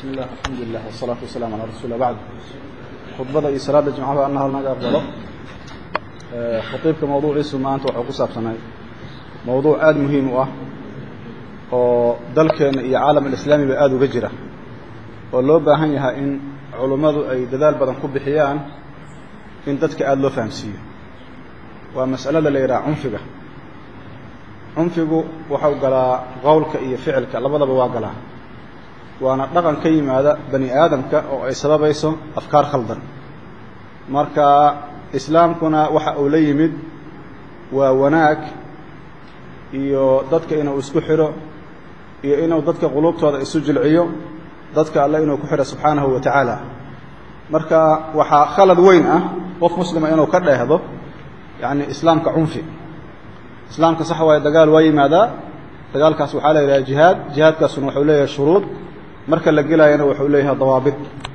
bismi illah alxamdulilah wasalaatu wasalaamu calaa rasuuli bacd khudbada iyo salaadda jimcaha allah naga aqbalo khatiibka mawduuciisu maanta waxuu ku saabsanay mawduuc aada muhiim u ah oo dalkeenna iyo caalam alislaamiba aada uga jira oo loo baahan yahay in culummadu ay dadaal badan ku bixiyaan in dadka aada loo fahamsiiyo waa mas'alada la yidhaha cunfiga cunfigu waxau galaa qowlka iyo ficilka labadaba waa galaa waana dhaqan ka yimaada bani aadamka oo ay sababayso afkaar khaldan marka islaamkuna waxa uu la yimid waa wanaag iyo dadka inuu isku xidho iyo inuu dadka qulubtooda isu jilciyo dadka alle inuu ku xidho subxaanahu wa tacaala marka waxaa khalad weyn ah qof muslima inuu ka dheehdo yacni islaamka cunfi islaamka sax waaye dagaal waa yimaadaa dagaalkaas waxaa la yidhaha jihaad jihaadkaasuna wuxuu leeyahay shuruud marka la gelayana wuxuu leeyahay dawaabit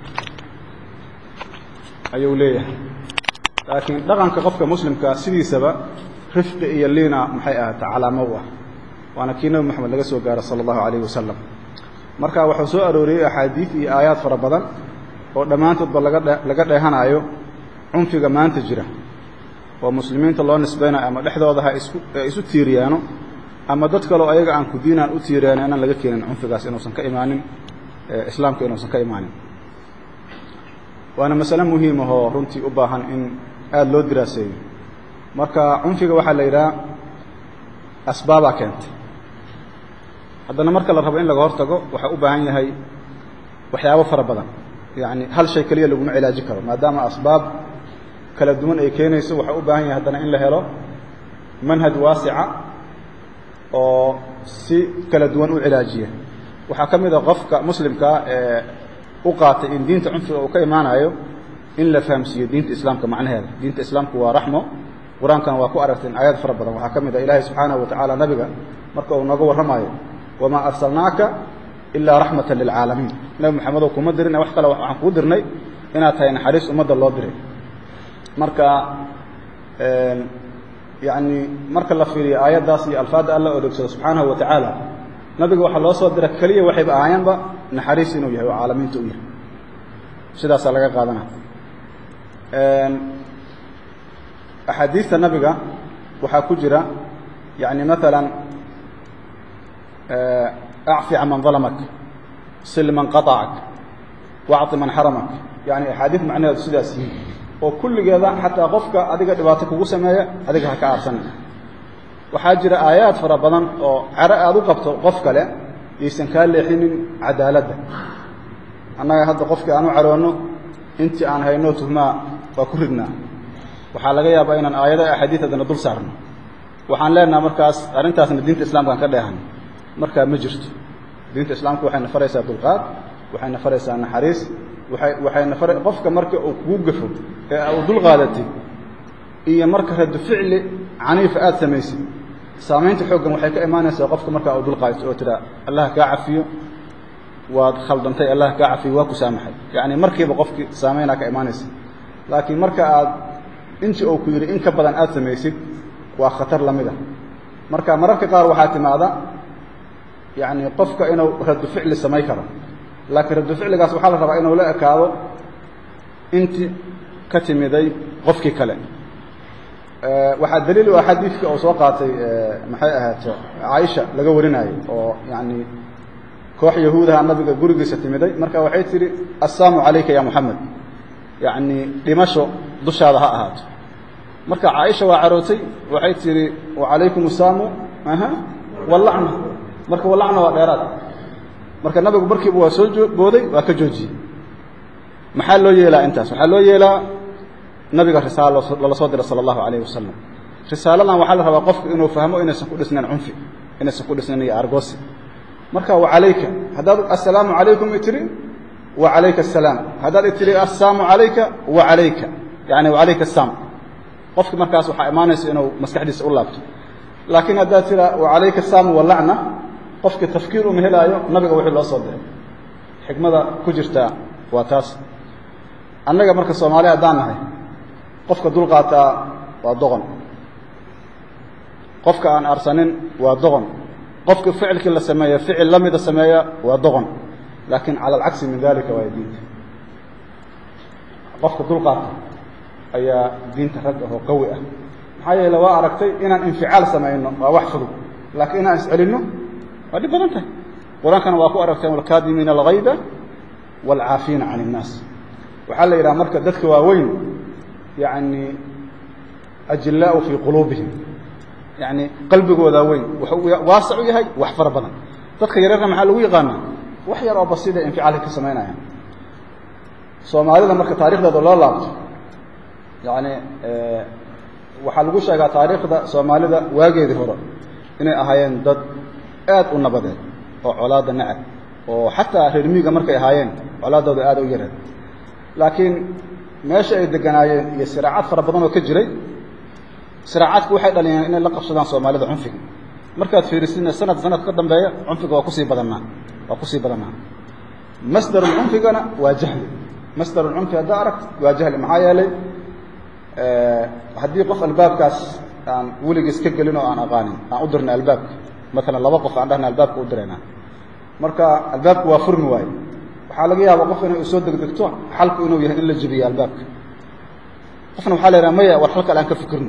ayuu leeyahay laakiin dhaqanka qofka muslimka sidiisaba rifqi iyo liina maxay ahaata calaamo u ah waana kii nebi moxamed laga soo gaaro sala allahu calayhi wasalam marka wuxuu soo arooriyey axaadiid iyo aayaad fara badan oo dhammaantoodba laga dhe laga dheehanaayo cunfiga maanta jira oo muslimiinta loo nisbaynayo ama dhexdooda ha isku isu tiiriyaano ama dad kaleo ayaga aan ku diinaan u tiiriyaano inaan laga keenin cunfigaas inuusan ka imaanin islaamka inuusan ka imaanin waana masale muhiim ahoo runtii u baahan in aada loo diraaseeyo marka cunfiga waxaa la yidhaha asbaabaa keentay haddana marka la rabo in laga hortago waxaa u baahan yahay waxyaabo fara badan yacni hal shay keliya laguma cilaaji karo maadaama asbaab kala duwan ay keenayso waxaa u baahan yahay haddana in la helo manhaj waasica oo si kala duwan u cilaajiya waxaa ka mid a qofka muslimkaa ee u qaatay in diinta cunfiga uu ka imaanayo in la fahamsiiyo diinta islaamka macnaheeda diinta islaamku waa raxmo qur-aankana waa ku aragteen aayad fara badan waxaa ka mid a ilaahay subxaanahu wa tacaala nabiga marka uu nooga warramayo wamaa arsalnaaka ilaa raxmata lilcaalamiin nebi moxamedow kuma dirin wax kale waxaan kuu dirnay inaad tahay naxariis ummadda loo diray marka yacni marka la fiiriyo aayaddaas iyo alfaadda alla odegsado subxaanahu wa tacaala nabiga waxaa loo soo dira keliya waxayba ahaayaanba naxariis inuu yahay oo caalamiinta u yahay sidaasaa laga qaadana axaadiista nabiga waxaa ku jira yani maalan acfi can man dalamak sil man qaطacak wacطi man xaramak yani axaadiis macnaheedu sidaas yihiin oo kulligeeda xataa qofka adiga dhibaato kugu sameeya adiga ha ka aarsan waxaa jira aayaad fara badan oo caro aada u qabto qof kale yaysan kaa leexinin cadaaladda annaga hadda qofkii aan u caroonno intii aan hayno tuhmaa waa ku ridnaa waxaa laga yaabaa inaan aayado axaadiid haddana dul saarno waxaan leenaha markaas arrintaasna diinta islamkaan ka dheehan markaa ma jirto diinta islaamku waxayna faraysaa dulqaad waxayna faraysaa naxariis waay waxayna fara qofka marka uu kugu gafo ee uu dul qaadatay iyo marka radu ficli caniifa aada samaysid saamaynta xooggan waxay ka imaanaysaa qofka markaa uu dul qaadato oo tiraa allah kaa cafiyo waad khaldantay allah kaa cafiyo waa ku saamaxay yacni markiiba qofkii saamaynaa ka imaanaysa laakiin marka aad intii uu ku yidhi in ka badan aada samaysid waa khatar la mid a marka mararka qaar waxaa timaada yacni qofka inuu radu ficli samay karo laakiin radu ficligaas waxaa la rabaa inuu la ekaado intii ka timiday qofkii kale waxaa daliil u ah xadiidka uu soo qaatay maxay ahaato caaisha laga warinaayo oo yacni koox yahuudaha nabiga gurigiisa timiday marka waxay tidhi assaamu calayka ya moxamed yacni dhimasho dushaada ha ahaato marka caaisha waa carootay waxay tidhi wacalaykum assaamu aha wallacna marka wallacna waa dheeraad marka nabigu markiiba waa soo booday waa ka joojiyey maxaa loo yeelaa intaas waxaa loo yeelaa nabiga risaalo lala soo diray sala allahu calayhi wasalam risaaladan waxaa la rabaa qofku inuu fahmo inaysan ku dhisnayn cunfi inaysan ku dhisnayn iyo argoosi marka wacalayka haddaad assalaamu calaykum i tidhi wa calayka assalaam haddaad i tidhi assaamu calayka wa calayka yacni wacalayka assaam qofki markaas waxaa imaanaysa inuu maskaxdiisa u laabto laakiin haddaad tiraa wacalayka assaamu walacna qofkii tafkiir uma helaayo nabiga wixii loo soo diray xikmada ku jirtaa waa taas annaga marka soomaali haddaan nahay qofka dulqaataa waa doqon qofka aan arsanin waa doqon qofka ficilkii la sameeya ficil la mida sameeya waa doqon laakiin cala alcagsi min dalika waay diinta qofka dulqaata ayaa diinta rag ah oo qawi ah maxaa yeele waa aragtay inaan inficaal samayno waa wax fudud laakiin inaan iscelinno waa dhib badan tahay qur-aankana waa ku aragteen walkaadimiina algayda waalcaafiina can innaas waxaa la yidhaha marka dadka waaweyn yani ajillaau fii quluubihim yani qalbigoodaa weyn wuxuu waasac u yahay wax fara badan dadka yareerna maxaa lagu yaqaanaa wax yar oo basiida inficaalka ka samaynayaan soomaalida marka taarikhdeeda loo laabto yani waxaa lagu sheegaa taariikhda soomaalida waageedii hore inay ahaayeen dad aad u nabadeed oo colaada nacab oo xataa reer miiga markay ahaayeen colaadooda aada u yareed laakiin meesha ay deganaayeen iyo siraacad fara badan oo ka jiray siraacadku waxay dhaliyeen inay la qabsadaan soomaalida cunfiga markaad fiirisidna sanad sanad ka dambeeya cunfiga waa kusii badannaa waa kusii badannaa masdarulcunfigana waa jahli masdarulcunfi haddaa aragt waa jahli maxaa yeelay haddii qof albaabkaas aan weligiis ka gelin oo aan aqaanin aan u dirna albaabka maalan laba qof aan dhahna albaabka u diraynaa marka albaabku waa furmi waaye waxaa laga yaaba qof inay soo degdegto xalku inuu yahay in la jebiyo albaabka qofna waxaa la yidhaha maya war xal kale aan ka fikirno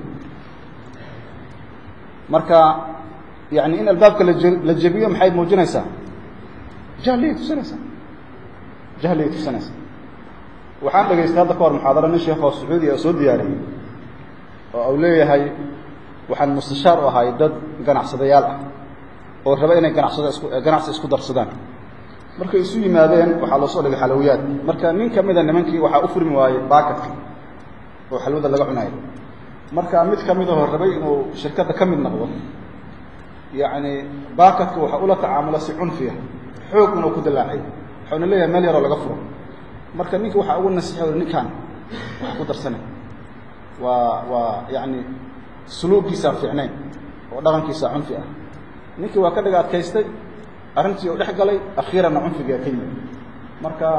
marka yani in albaabka laje la jebiyo maxay muujinaysaa jahliyay tusinaysaa jahliyay tusinaysaa waxaan dhegaystay hadda ka hor muxaadaro nin sheekh oo sacuudiya oo soo diyaariyey oo uu leeyahay waxaan mustashaar u ahay dad ganacsadayaal ah oo raba inay ganacsado isku ganacsi isku darsadaan markay isu yimaadeen waxaa loo soo dhigay xalowiyaad marka nin ka mida nimankii waxaa u furmi waayey baakatka oo xalwada laga cunayo marka mid ka mid ahoo rabay inuu shirkadda ka mid noqdo yacni baakatka waxa ula tacaamulo si cunfiya xoog inuu ku dalaacay waxauna leeyahay meel yaroo laga furo marka ninka waxaa ugu nasixay ninkaan wax ku darsanay waa waa yacni suluugiisaan fiicnayn oo dhaqankiisaa cunfi ah ninkii waa ka dhiga adkaystay arrintii u dhex galay akhiiranna cunfigaa ka yimid marka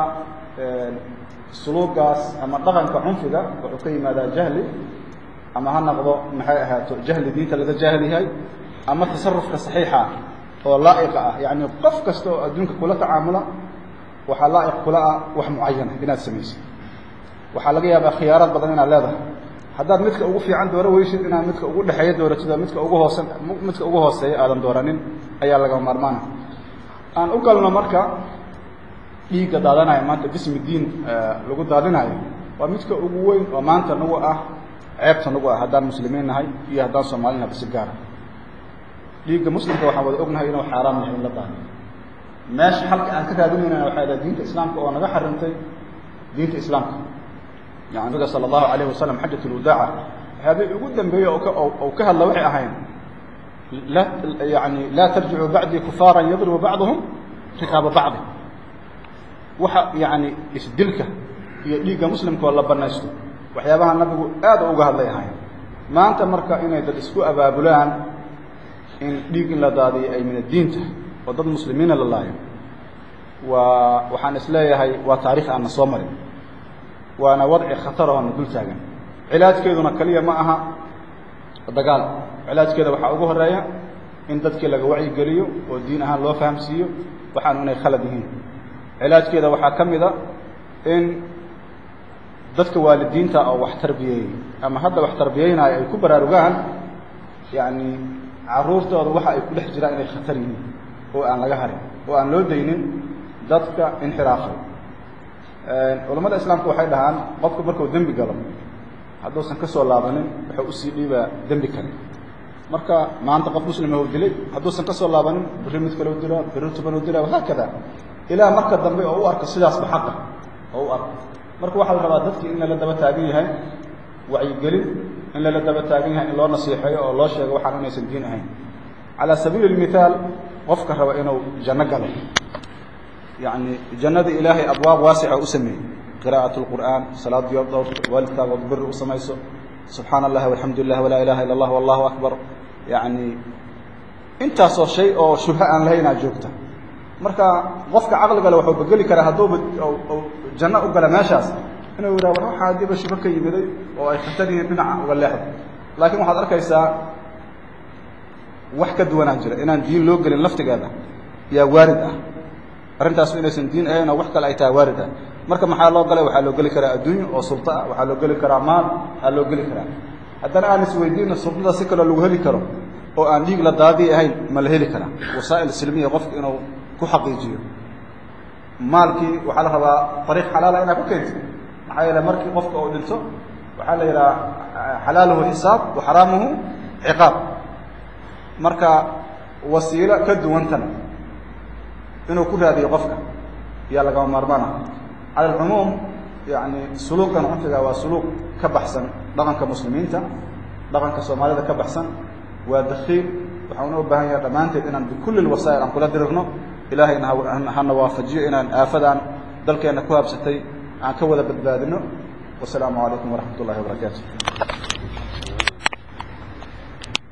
suluugaas ama dhaqanka cunfiga wuxuu ka yimaadaa jahli ama ha noqdo maxay ahaato jahli diinta laga jaahil yahay ama tasarufka saxiixa ah oo laa'iqa ah yacni qof kasta oo adduunka kula tacaamula waxaa laa'iq kula ah wax mucayana inaad samaysid waxaa laga yaabaa khiyaaraad badan inaad leedahay haddaad midka ugu fiican dooro weysid inaad midka ugu dhexeeya dooratid oo midka ugu hoosan midka ugu hooseeya aadan dooranin ayaa laga maarmaana aan u galno marka dhiigga daadanayo maanta bismi diin lagu daadinayo waa midka ugu weyn oo maanta nagu ah ceebta nagu ah haddaan muslimiin nahay iyo haddaan soomaalina basi gaara dhiigga muslimka waxaan wada ognahay inuu xaaraam yahay in la daadiyo meesha xalka aan ka raadinaynana waxay dahay diinta islaamka oo naga xarimtay diinta islaamka yani nabiga sala allahu alayhi wasalam xajat lwadaaca waxyaabihii ugu dambeeyey oo ka ou ka hadla waxay ahayn la yani laa tarjicuu bacdii kufaaran yadribu bacduhum rikaaba bacdi waxa yani isdilka iyo dhiigga muslimka oo la banaysto waxyaabaha nabigu aad uga hadlay ahayn maanta marka inay dad isku abaabulaan in dhiig in la daadiyo ay min addiin tahay oo dad muslimiina la laayo waa waxaan is leeyahay waa taarikh aanna soo marin waana wadci khatar oo na dul taagan cilaajkeeduna keliya ma aha dagaal cilaajkeeda waxaa ugu horeeya in dadkii laga wacyigeliyo oo diin ahaan loo fahamsiiyo waxaanu inay khalad yihiin cilaajkeeda waxaa ka mid a in dadka waalidiinta oo wax tarbiyeeyey ama hadda wax tarbiyeynaayo ay ku baraarugaan yacni carruurtooda waxa ay ku dhex jiraan inay khatar yihiin oo aan laga harin oo aan loo daynin dadka inxiraafay culammada islaamka waxay dhahaan qofku markuu dembi galo hadduusan ka soo laabanin wuxuu usii dhiibaa dembi kale marka maanta qof muslima u dilay hadduusan ka soo laabanin berri mid kale u dilaa berri tuban u dilaa wahaakada ilaa marka dambe oo u arko sidaasba xaqa oo u arko marka waxaa la rabaa dadkii in lala daba taagan yahay wacyigelin in lala daba taagan yahay in loo nasiixeeyo oo loo sheego waxaan inaysan diin ahayn calaa sabiili اlmithaal qofka raba inuu janno galo yacni jannada ilaahay abwaab waasica u sameeyey qira'aة اlqur'aan salaadiyo dhowrka waalidkaaga od beri u samayso subxaana allahi walxamdu lilah walaa ilaha ila اllah wallahu akbar yacni intaasoo shay oo shubha aan lahaynaa joogta marka qofka caqligale wuxuu bageli karaa hadduuba janno u gala meeshaas inuu yidhaha war waxaa haddiiba shubo ka yimiday oo ay khatar yihiin dhinaca uga leexdo laakiin waxaad arkaysaa wax ka duwanaa jira inaan diin loo gelin laftigeeda yaa waarid ah arrintaas inaysan diin ahayn oo wax kale ay tahay waarid ah marka maxaa loo galay waxaa loo geli karaa adduunyo oo sulto ah waxaa loo geli karaa maal aa loo geli karaa haddana aan isweydiino sultada si kaloo lagu heli karo oo aan dhiig la daadii ahayn ma la heli karaa wasaa'il silmiya qofka inuu ku xaqiijiyo maalkii waxaa la rabaa ariiq xalaala inaad ku keento maxaa yeele markii qofka uu dhinto waxaa la yidhaha xalaaluhu xisaab wa xaraamuhu ciqaab marka wasiilo ka duwantan inuu ku raadiyo qofka yaa lagama maarmaana cala alcumuum yani suluuqan cunfiga waa suluuq ka baxsan dhaqanka muslimiinta dhaqanka soomaalida ka baxsan waa dakiil waxauna u baahan yahay dhammaanteed inaan bikulli lwasaa'il aan kula dirirno ilaahayna hana waafajiyo inaan aafadaan dalkeenna ku habsatay aan ka wada badbaadino wasalaamu calaykum waraxmat ullahi wabarakaatu